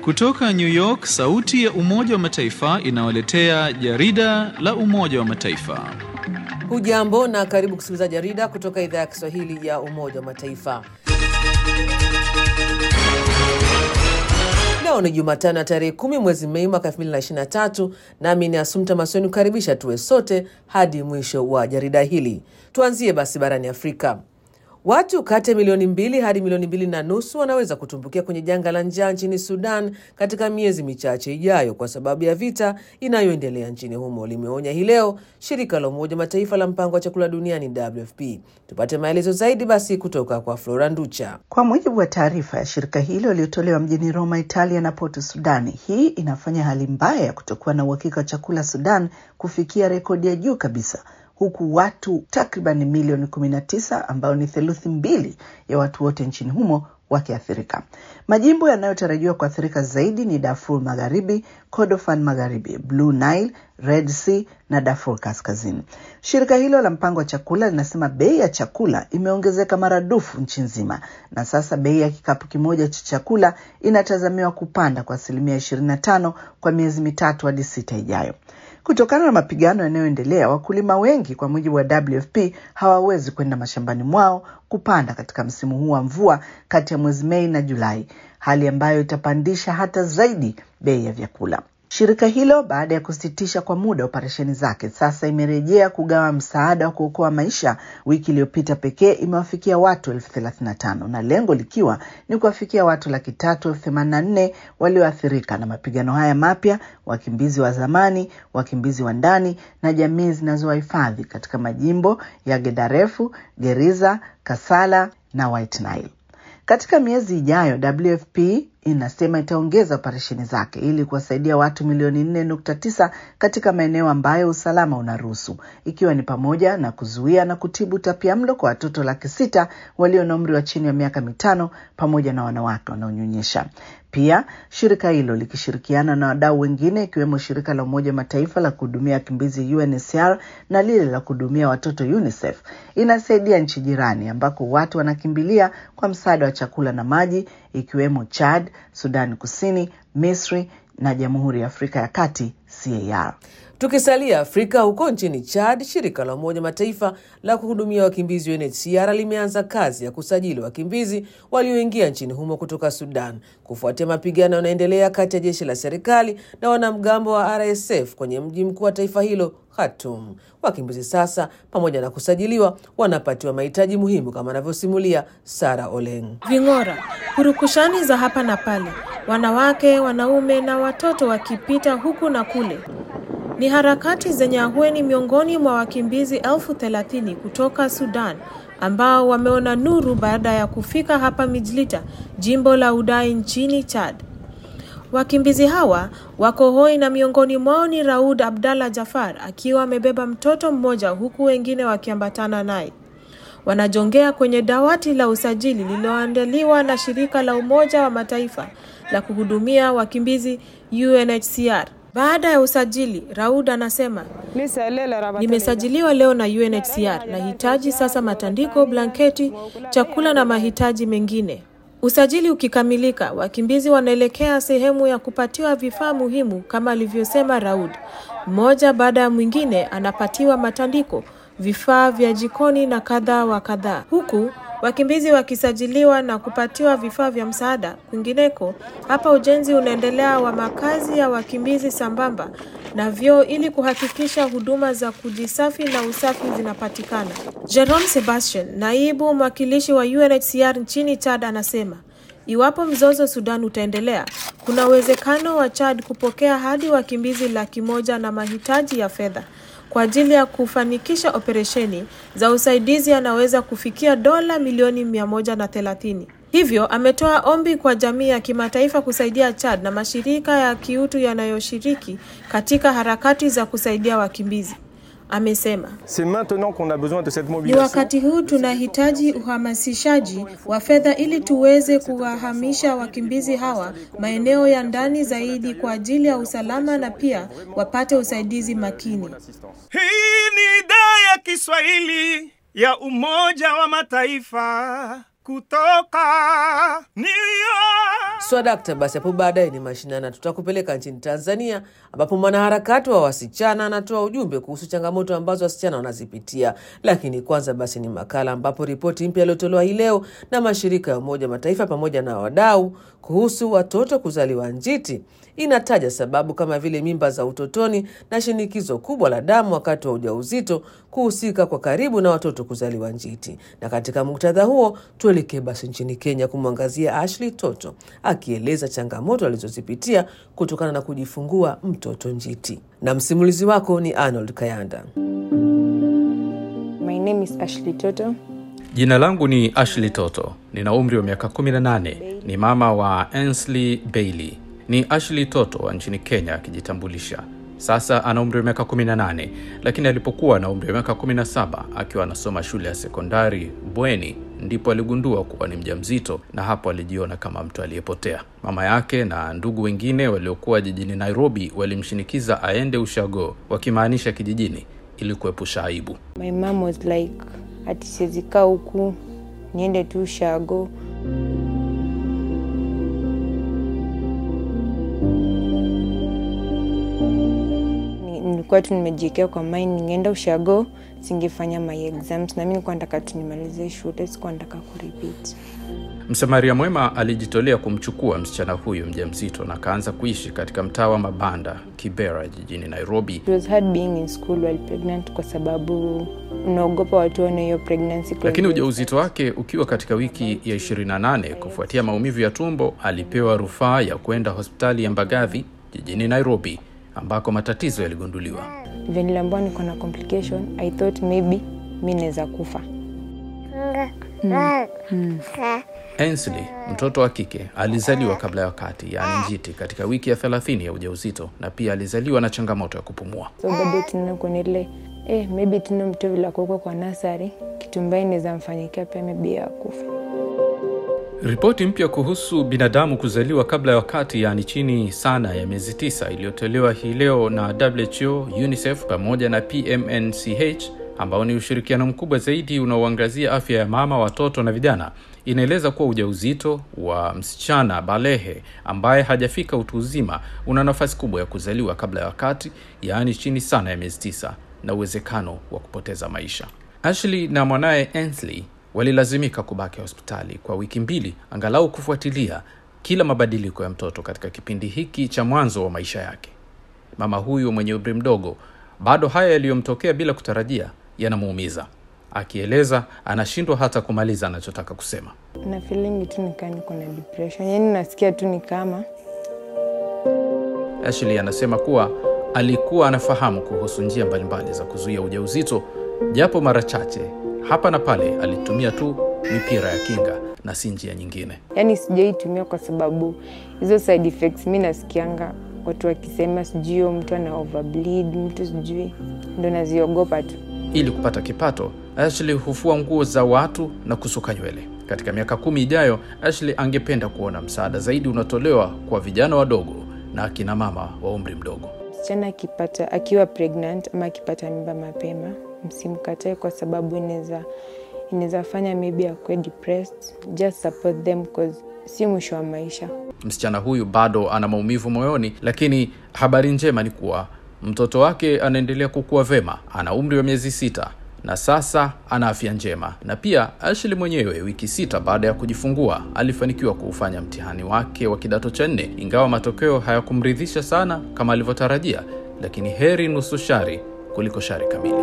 Kutoka New York, sauti ya Umoja wa Mataifa inawaletea jarida la Umoja wa Mataifa. Hujambo na karibu kusikiliza jarida kutoka idhaa ya Kiswahili ya Umoja wa Mataifa. Leo ni Jumatano ya tarehe kumi mwezi Mei mwaka 2023 nami ni Asumta Masoni kukaribisha tuwe sote hadi mwisho wa jarida hili. Tuanzie basi barani Afrika. Watu kati ya milioni mbili hadi milioni mbili na nusu wanaweza kutumbukia kwenye janga la njaa nchini Sudan katika miezi michache ijayo kwa sababu ya vita inayoendelea nchini humo, limeonya hii leo shirika la Umoja Mataifa la mpango wa chakula duniani WFP. Tupate maelezo zaidi basi kutoka kwa Flora Nducha. Kwa mujibu wa taarifa ya shirika hilo iliyotolewa mjini Roma, Italia na Porto Sudani, hii inafanya hali mbaya ya kutokuwa na uhakika wa chakula Sudan kufikia rekodi ya juu kabisa huku watu takriban milioni 19 ambao ni theluthi mbili ya watu wote nchini humo wakiathirika. Majimbo yanayotarajiwa kuathirika zaidi ni Darfur Magharibi, Kordofan Magharibi, Blue Nile, Red Sea na Darfur Kaskazini. Shirika hilo la mpango wa chakula linasema bei ya chakula imeongezeka maradufu nchi nzima, na sasa bei ya kikapu kimoja cha chakula inatazamiwa kupanda kwa asilimia 25 kwa miezi mitatu hadi sita ijayo. Kutokana na mapigano yanayoendelea, wakulima wengi, kwa mujibu wa WFP, hawawezi kwenda mashambani mwao kupanda katika msimu huu wa mvua kati ya mwezi Mei na Julai, hali ambayo itapandisha hata zaidi bei ya vyakula. Shirika hilo baada ya kusitisha kwa muda operesheni zake, sasa imerejea kugawa msaada wa kuokoa maisha. Wiki iliyopita pekee imewafikia watu elfu thelathini na tano na lengo likiwa ni kuwafikia watu laki tatu elfu themanini na nne walioathirika na mapigano haya mapya, wakimbizi wa zamani, wakimbizi wa ndani na jamii zinazowahifadhi katika majimbo ya Gedarefu, Geriza, Kasala na White Nile. Katika miezi ijayo WFP inasema itaongeza operesheni zake ili kuwasaidia watu milioni 4.9 katika maeneo ambayo usalama unaruhusu, ikiwa ni pamoja na kuzuia na kutibu utapiamlo kwa watoto laki sita walio na umri wa chini ya miaka mitano pamoja na wanawake wanaonyonyesha. Pia shirika hilo likishirikiana na wadau wengine ikiwemo shirika la Umoja Mataifa la kuhudumia wakimbizi UNHCR na lile la kuhudumia watoto UNICEF inasaidia nchi jirani ambako watu wanakimbilia kwa msaada wa chakula na maji ikiwemo Chad, Sudani Kusini, Misri na Jamhuri ya Afrika ya Kati CAR. Tukisalia Afrika, huko nchini Chad, shirika la Umoja Mataifa la kuhudumia wakimbizi UNHCR limeanza kazi ya kusajili wakimbizi walioingia nchini humo kutoka Sudan kufuatia mapigano yanayoendelea kati ya jeshi la serikali na wanamgambo wa RSF kwenye mji mkuu wa taifa hilo Khartoum. Wakimbizi sasa, pamoja na kusajiliwa, wanapatiwa mahitaji muhimu kama anavyosimulia Sara Oleng. Ving'ora, purukushani za hapa na pale, wanawake, wanaume na watoto wakipita huku na kule ni harakati zenye ahueni miongoni mwa wakimbizi elfu thelathini kutoka Sudan ambao wameona nuru baada ya kufika hapa Mijlita, jimbo la Udai nchini Chad. Wakimbizi hawa wako hoi na miongoni mwao ni Raud Abdallah Jafar akiwa amebeba mtoto mmoja huku wengine wakiambatana naye. Wanajongea kwenye dawati la usajili lililoandaliwa na shirika la Umoja wa Mataifa la kuhudumia wakimbizi UNHCR. Baada ya usajili, Raud anasema nimesajiliwa leo na UNHCR, nahitaji sasa matandiko, blanketi, chakula na mahitaji mengine. Usajili ukikamilika, wakimbizi wanaelekea sehemu ya kupatiwa vifaa muhimu kama alivyosema Raud. Mmoja baada ya mwingine anapatiwa matandiko, vifaa vya jikoni na kadhaa wa kadhaa, huku wakimbizi wakisajiliwa na kupatiwa vifaa vya msaada. Kwingineko hapa ujenzi unaendelea wa makazi ya wakimbizi sambamba na vyoo ili kuhakikisha huduma za kujisafi na usafi zinapatikana. Jerome Sebastian, naibu mwakilishi wa UNHCR nchini Chad, anasema iwapo mzozo Sudan utaendelea, kuna uwezekano wa Chad kupokea hadi wakimbizi laki moja na mahitaji ya fedha kwa ajili ya kufanikisha operesheni za usaidizi anaweza kufikia dola milioni mia moja na thelathini. Hivyo ametoa ombi kwa jamii ya kimataifa kusaidia Chad na mashirika ya kiutu yanayoshiriki katika harakati za kusaidia wakimbizi. Amesema ni wakati huu tunahitaji uhamasishaji wa fedha ili tuweze kuwahamisha wakimbizi hawa maeneo ya ndani zaidi kwa ajili ya usalama na pia wapate usaidizi makini. Hii ni idhaa ya Kiswahili ya Umoja wa Mataifa kutoka New York. Swadakta, basi hapo baadaye ni mashinana, tutakupeleka nchini Tanzania ambapo mwanaharakati wa wasichana anatoa ujumbe kuhusu changamoto ambazo wasichana wanazipitia. Lakini kwanza basi ni makala ambapo ripoti mpya iliyotolewa hii leo na mashirika ya Umoja wa Mataifa pamoja na wadau kuhusu watoto kuzaliwa njiti inataja sababu kama vile mimba za utotoni na shinikizo kubwa la damu wakati wa ujauzito kuhusika kwa karibu na watoto kuzaliwa njiti. Na katika muktadha huo, tuelekee basi nchini Kenya kumwangazia Ashley Toto akieleza changamoto alizozipitia kutokana na kujifungua mtoto njiti, na msimulizi wako ni Arnold Kayanda. My name is Ashley Toto. Jina langu ni Ashley Toto, nina umri wa miaka 18, ni mama wa Ainsley Bailey. Ni Ashley Toto wa nchini Kenya akijitambulisha. Sasa ana umri wa miaka 18, lakini alipokuwa na umri wa miaka 17 akiwa anasoma shule ya sekondari bweni, ndipo aligundua kuwa ni mjamzito, na hapo alijiona kama mtu aliyepotea. Mama yake na ndugu wengine waliokuwa jijini Nairobi walimshinikiza aende ushago, wakimaanisha kijijini, ili kuepusha aibu. My mom was like, ati siwezi kaa huku niende tu ushago. Ni- Nilikuwa tu nimejiekea kwa mind ningeenda ushago singefanya my exams, na mi nilikuwa nataka tu nimalize shule, sikuwa nataka kurepeat. Msamaria mwema alijitolea kumchukua msichana huyo mjamzito na akaanza kuishi katika mtaa wa mabanda Kibera jijini Nairobi. It was hard being in school while pregnant kwa sababu unaogopa watu waone hiyo pregnancy. Lakini ujauzito wake ukiwa katika wiki ya 28 kufuatia maumivu ya tumbo, alipewa rufaa ya kwenda hospitali ya Mbagathi jijini Nairobi ambako matatizo yaligunduliwa. Vile niliambiwa niko na complication, I thought maybe mi naweza kufa. Ainsley, mtoto wa kike, alizaliwa kabla ya wakati, yaani njiti, katika wiki ya 30 ya ujauzito na pia alizaliwa na changamoto ya kupumua. So bado tunaona kuna ile eh, maybe tuna mtu vile akuwekwa kwa nasari, kitu mbaya inaweza mfanyikia pia maybe ya kufa. Ripoti mpya kuhusu binadamu kuzaliwa kabla ya wakati, yaani chini sana ya miezi tisa, iliyotolewa hii leo na WHO, UNICEF pamoja na PMNCH ambao ni ushirikiano mkubwa zaidi unaoangazia afya ya mama, watoto na vijana, inaeleza kuwa ujauzito wa msichana balehe ambaye hajafika utu uzima una nafasi kubwa ya kuzaliwa kabla ya wakati, yaani chini sana ya miezi tisa, na uwezekano wa kupoteza maisha. Ashley na mwanaye Ainsley walilazimika kubaki hospitali kwa wiki mbili angalau kufuatilia kila mabadiliko ya mtoto katika kipindi hiki cha mwanzo wa maisha yake. Mama huyu mwenye umri mdogo, bado haya yaliyomtokea bila kutarajia yanamuumiza. Akieleza anashindwa hata kumaliza anachotaka kusema. Na feeling tu nikaa niko na depression, yaani nasikia tu ni kama Ashley anasema kuwa alikuwa anafahamu kuhusu njia mbalimbali za kuzuia ujauzito, japo mara chache hapa na pale alitumia tu mipira ya kinga na si njia nyingine. yaani sijaitumia kwa sababu hizo side effects mi nasikianga watu wakisema sijui huyo mtu ana overbleed, mtu sijui, ndo naziogopa tu. Ili kupata kipato, Ashley hufua nguo za watu na kusuka nywele. Katika miaka kumi ijayo, Ashley angependa kuona msaada zaidi unatolewa kwa vijana wadogo na akina mama wa umri mdogo. Msichana akipata akiwa pregnant ama akipata mimba mapema, msimkatae kwa sababu inaweza inaweza fanya maybe akuwe depressed. Just support them cause si mwisho wa maisha. Msichana huyu bado ana maumivu moyoni, lakini habari njema ni kuwa mtoto wake anaendelea kukua vema. Ana umri wa miezi sita na sasa ana afya njema. Na pia Ashley mwenyewe, wiki sita baada ya kujifungua, alifanikiwa kuufanya mtihani wake wa kidato cha nne, ingawa matokeo hayakumridhisha sana kama alivyotarajia, lakini heri nusu shari kuliko shari kamili.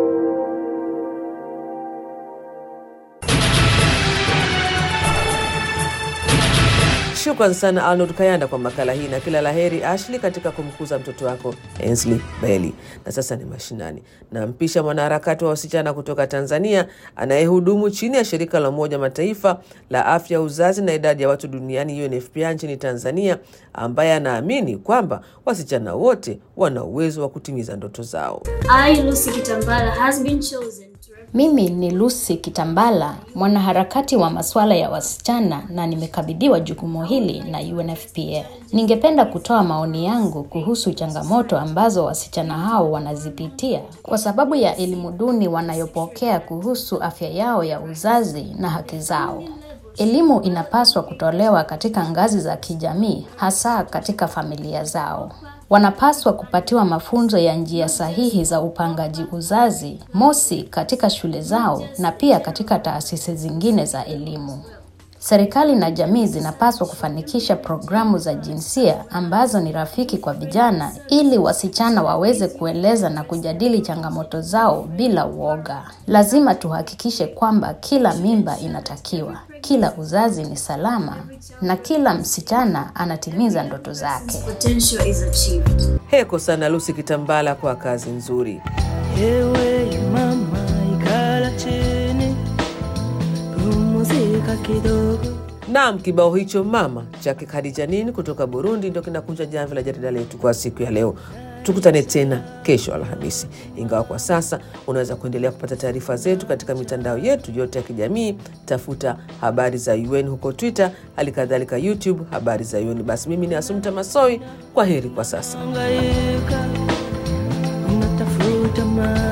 Shukran sana Arnold Kayanda kwa makala hii na kila laheri Ashley katika kumkuza mtoto wako Ainsley Bailey. Na sasa ni mashinani, nampisha mwanaharakati wa wasichana kutoka Tanzania anayehudumu chini ya shirika la Umoja Mataifa la afya ya uzazi na idadi ya watu duniani UNFPA nchini Tanzania, ambaye anaamini kwamba wasichana wote wana uwezo wa kutimiza ndoto zao. I, Lucy Kitambala, has been chosen to represent Mimi ni Lucy Kitambala, mwanaharakati wa masuala ya wasichana na nimekabidhiwa jukumu hili na UNFPA. Ningependa kutoa maoni yangu kuhusu changamoto ambazo wasichana hao wanazipitia kwa sababu ya elimu duni wanayopokea kuhusu afya yao ya uzazi na haki zao. Elimu inapaswa kutolewa katika ngazi za kijamii, hasa katika familia zao. Wanapaswa kupatiwa mafunzo ya njia sahihi za upangaji uzazi, mosi katika shule zao na pia katika taasisi zingine za elimu. Serikali na jamii zinapaswa kufanikisha programu za jinsia ambazo ni rafiki kwa vijana ili wasichana waweze kueleza na kujadili changamoto zao bila uoga. Lazima tuhakikishe kwamba kila mimba inatakiwa, kila uzazi ni salama na kila msichana anatimiza ndoto zake. Potential is achieved. Heko sana Lucy Kitambala kwa kazi nzuri. Ewe mama, ikala chini, pumzika kidogo. Naam, kibao hicho mama chake Khadija Nini kutoka Burundi ndio kinakunja jamvi la jarida letu kwa siku ya leo. Tukutane tena kesho Alhamisi, ingawa kwa sasa unaweza kuendelea kupata taarifa zetu katika mitandao yetu yote ya kijamii. Tafuta habari za UN huko Twitter, hali kadhalika YouTube habari za UN. Basi mimi ni Asumta Masoi, kwa heri kwa sasa. Hangaika, unatafuta ma